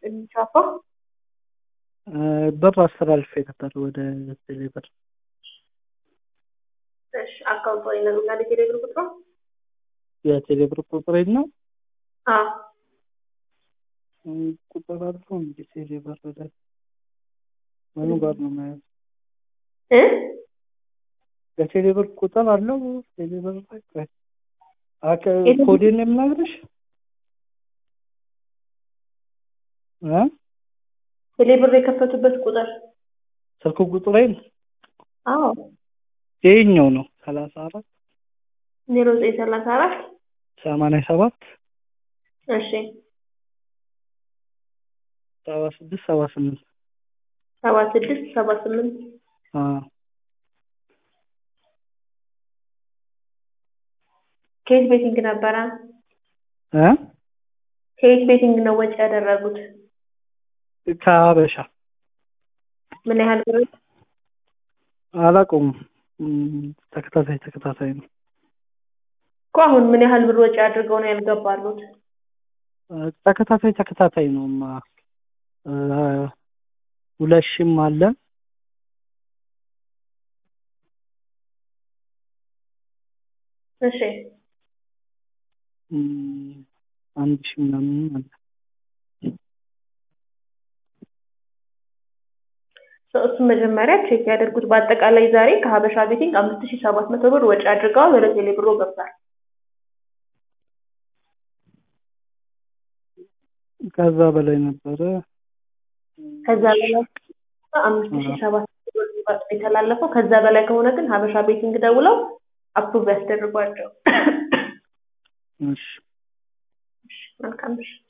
የሚቻፋ ብር አስተላልፌ ነበር ወደ ቴሌ ብር። እሺ አካውንት ወይ ነው እና ቴሌ ብር ቁጥሩ የቴሌ ብር ቁጥሬን ነው አ ቁጥር አለው እንጂ ቴሌ ብር ላይ ምኑ ጋር ነው ማለት እ የቴሌ ብር ቁጥር አለው ቴሌ ብር ላይ ቆይ አከ ኮዴን ነው የምነግርሽ እ ቴሌ ብር የከፈቱበት ቁጥር ስልክ ቁጥሬን አዎ ይሄኛው ነው ሰላሳ አራት ዜሮ ዘጠኝ ሰላሳ አራት ሰማንያ ሰባት እሺ ሰባ ስድስት ሰባ ስምንት ሰባ ስድስት ሰባ ስምንት አዎ ከየት ቤቲንግ ነበረ? እ ከየት ቤቲንግ ነው ወጪ ያደረጉት? ከሀበሻ ምን ያህል ብር? አላውቀውም። ተከታታይ ተከታታይ ነው እኮ አሁን ምን ያህል ብር ወጪ አድርገው ነው ያልገባሉት? ተከታታይ ተከታታይ ነው ማ ሁለት ሺህም አለ እሺ አንድ ሺህ ምናምን አለ እሱን መጀመሪያ ቼክ ያደርጉት። በአጠቃላይ ዛሬ ከሀበሻ ቤቲንግ አምስት ሺህ ሰባት መቶ ብር ወጪ አድርገዋል። ወደ ቴሌ ብሮ ገብቷል። ከዛ በላይ ነበረ። ከዛ በላይ አምስት ሺህ ሰባት መቶ ብር የተላለፈው። ከዛ በላይ ከሆነ ግን ሀበሻ ቤቲንግ ደውለው አፕሩቭ ያስደርጓቸው። እሺ መልካም እሺ